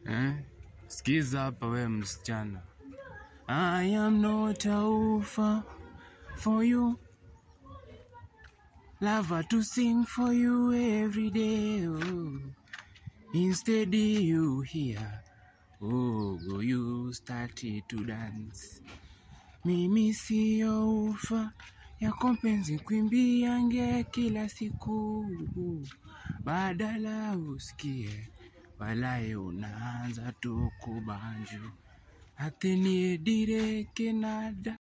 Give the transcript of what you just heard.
Eh? Sikiza hapa we msichana. I am not a offer for you. Lover to sing for you every day. Oh. Instead you hear. Oh, go you started to dance. Mimi siyo ufa ya kompenzi kwimbiange kila siku, badala usikie walaye unaanza tu kubanju atenie dire kenada